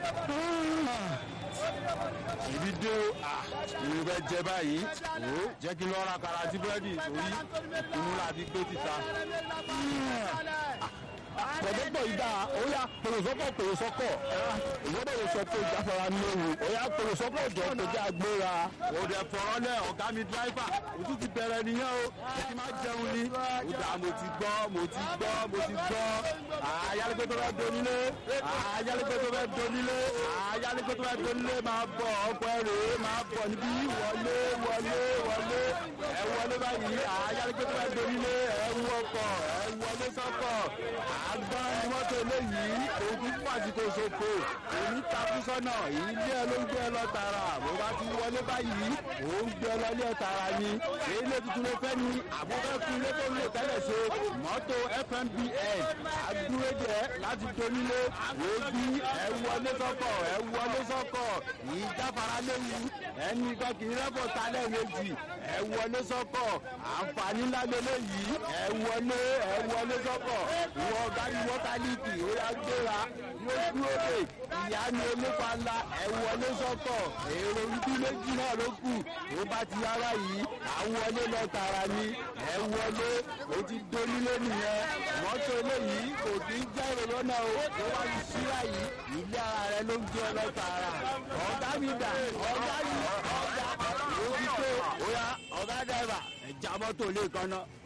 ìbí dé o ìrìn bẹ jẹ báyìí o jẹ́ kí n lọ ra kàrà àti búrẹ́dì torí inú láti gbé títa. pọ̀jọ́pọ̀ yìí dáa ó yá pèròsọ́kọ̀ pèròsọ́kọ̀ ìwọ́dọ̀ lè sọ pé ìjáfara ní ewu ó yá pèròsọ́kọ̀ jọ tó jẹ́ agbéra. òde fọ̀rọ̀ lẹ̀ ọ̀gá mi dráìfà ojú ti bẹ̀rẹ̀ nìyẹn o ẹ ti máa jẹun ni. ó dà mo ti gbọ́ mo ti gbọ́ mo ti gbọ́ ayálégbé tó fẹ́ donílé ayálégbé tó fẹ́ donílé ayálégbé tó fẹ́ donílé máa bọ̀ ọkọ̀ ẹ̀rọ máa bọ̀ níbí wọlé wọlé wọlé ẹ wọlé báyìí ayálégbé tó fẹ́ donílé ẹ wú ọkọ̀ ẹ wọlé sọ́kọ̀ àgbọn ni mọ́tò eléyìí òkú pàṣípò ṣòfò èmi takú sọ́nà ilé ẹ ló ń gbé ẹ lọ tààrà bó bá ti wọlé báyìí ó ń gbé ẹ lọ ilé ẹ tààrà ni ilé tuntun ló fẹ́ ni àbúfẹ́ fún ilé tó ń lò tẹ́lẹ̀ ṣe mọ́tò fmbn àdúródẹ láti donílé òbí ẹ wọlé sọ́kọ̀ ẹ wọlé sọ́kọ̀ ìjáfara léwu ẹnì kan kì í rẹ́pọ̀ talẹ̀ méjì ẹ wọlé sọ́kọ̀ àǹfààní ńlá lélẹ́yìí ẹ wọlé ẹ wọlé sọ́kọ̀ ìwọ ọ̀gá ìwọ kálíkì ó yá gbéra yóò dúró dé ìyá ni olófa ńlá ẹ wọlé sọ́kọ̀ èrò ibi méjì náà ló kù ó bá ti yára yìí àwọn wọlé lọ tààrà ni ẹ wọlé ó ti donílé nìyẹn mọ́tò eléyìí kò kí ń jẹ́ èrò lọ́nà o ó wá ní síra yìí ilé ara rẹ ló ń gbé ọ lọ tààrà ọ̀gá mi dà ọ̀gá yìí ọ̀gá ó ti tó ó yá ọ̀gá dẹ́rẹ́bà ẹ̀ já mọ́tò lé kan náà.